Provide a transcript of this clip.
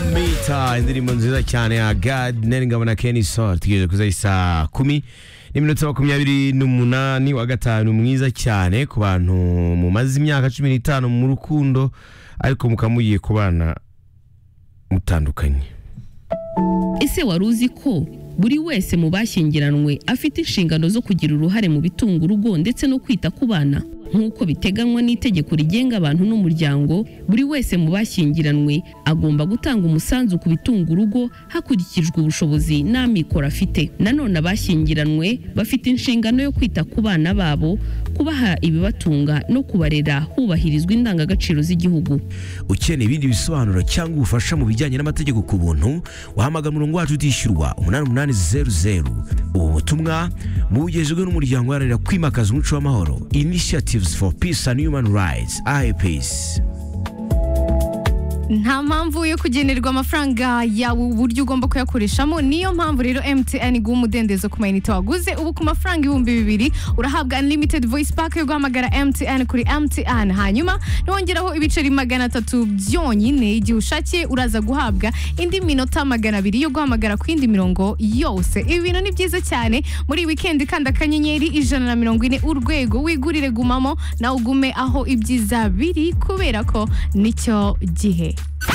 Dolomita indirimbo nziza cyane ya God Nyiringabo na Kenny Sol tugeze kuza isa kumi n'iminota makumyabiri n'umunani wa gatanu mwiza cyane ku bantu mumaze imyaka cumi n'itanu mu rukundo ariko mukamugiye ku bana mutandukanye ese wari uzi ko buri wese mu bashyingiranwe afite inshingano zo kugira uruhare mu bitunga urugo ndetse no kwita ku bana nk'uko biteganywa n'itegeko rigenga abantu n'umuryango buri wese mu bashyingiranwe agomba gutanga umusanzu ku bitunga urugo hakurikijwe ubushobozi n'amikoro afite nanone abashyingiranwe bafite inshingano yo kwita ku bana babo kubaha ibibatunga no kubarera hubahirizwa indangagaciro z'igihugu ukeneye ibindi bisobanuro cyangwa ubufasha mu bijyanye n'amategeko ku buntu wahamagara umurongo wacu utishyurwa umunani umunani zeru zeru ubu butumwa bugejejwe n'umuryango uharanira kwimakaza umuco w'amahoro initiatives for peace and human rights IPs nta mpamvu yo kugenerwa amafaranga yawe uburyo ugomba kuyakoreshamo niyo mpamvu rero MTN iguha umudendezo ku mayinite waguze ubu ku mafaranga ibihumbi bibiri urahabwa unlimited voice pack yo guhamagara MTN kuri MTN hanyuma nongeraho ibiceri magana atatu byonyine igihe ushakiye uraza guhabwa indi minota magana abiri yo guhamagara ku yindi mirongo yose ibi bintu ni byiza cyane muri weekend kandi akanyenyeri ijana na mirongo ine urwego wigurire gumamo nawe ugume aho ibyiza biri kubera ko nicyo gihe